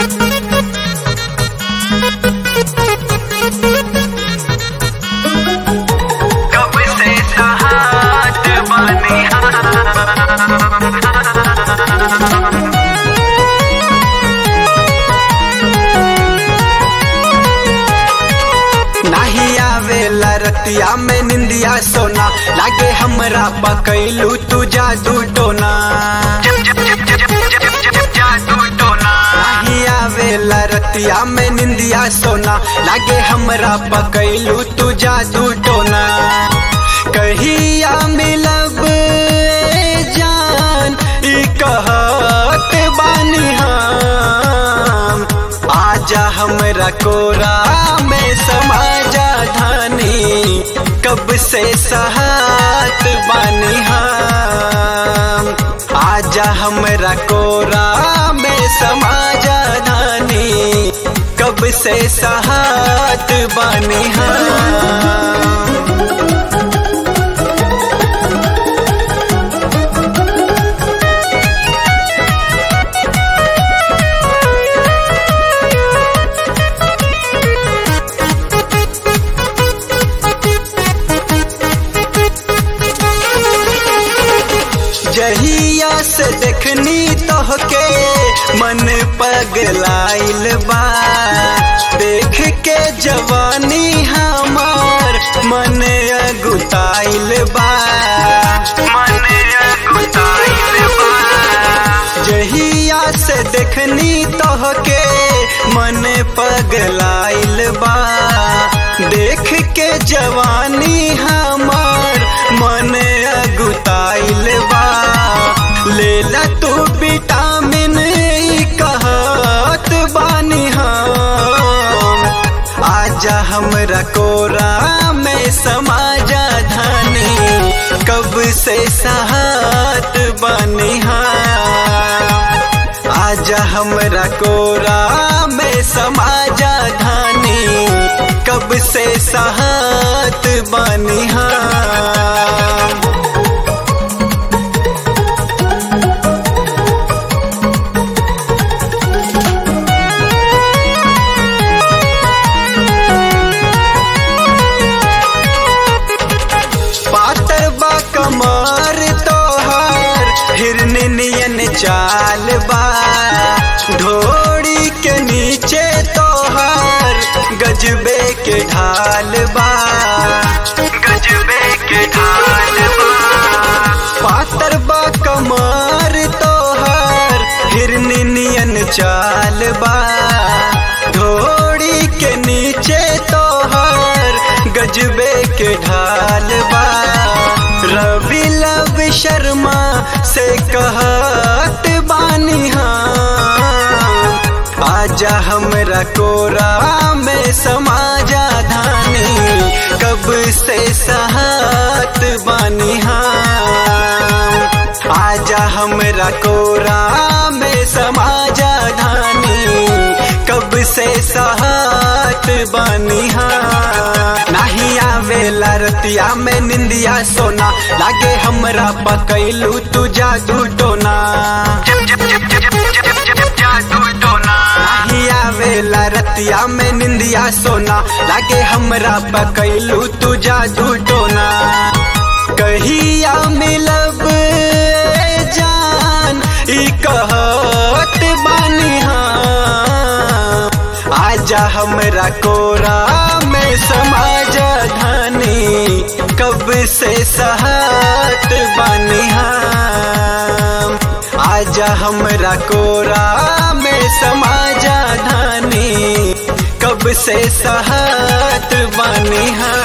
कब से सहात बनी नाही आवेला रतिया में निंदिया सोना लागे हमरा पकैलू तू जादू टोना जादू टोना नाही आवेला रतिया में निंदिया सोना लागे हमरा पकैलू तू जादू टोना कहिया मिलब ए जान ई कहत बानी हम आजा हमरा कोरा में समाजा धानी कब से सहात बानी हम आजा हमरा कोरा में समाजा धानी कब से सहात बानी हम जहिया से देखनी तोहके मन पगलाइल बा देख के जवानी हमार मन अगुताइल बा मन गुताइल बा जहिया से देखनी तोहके मन पगलाइल बा देख के जवानी हमार मन अगुताइल बा लेला तू विटामिन ई कहत बानी हम आजा हमरा कोरा में समाजा धानी कब से साहत बनी हम आजा हमरा कोरा में समाजा धानी कब से साहत बनी हम पातर बा कमर तोहार हिरन नियन चाल बा ढोड़ी के नीचे तोहार गजबे के ढाल बा गजबे के ढाल बा पातर बा कमर तोहार हिरन नियन चाल बा ढोड़ी के नीचे तोहार गजबे के ढाल बा रवि लव शर्मा से कहत बानी हम आजा हमरा कोरा में समाजा धानी कब से साहत बानी हम आजा हमरा कोरा में समाजा धानी कब से साहत बानी हम नाही आवेला रतिया में निंदिया सोना लागे हमरा पकैलू तू जादू टोना जादू टोना नाही आवेला रतिया में निंदिया सोना लागे हमरा पकैलू तू जादू टोना कहिया मिलब ए जान ई कहत बानी हम आजा हमरा कोरा में समाजा धानी कब से सहात बानी हम आजा हमरा कोरा में समाजा धानी कब से सहात बानी हम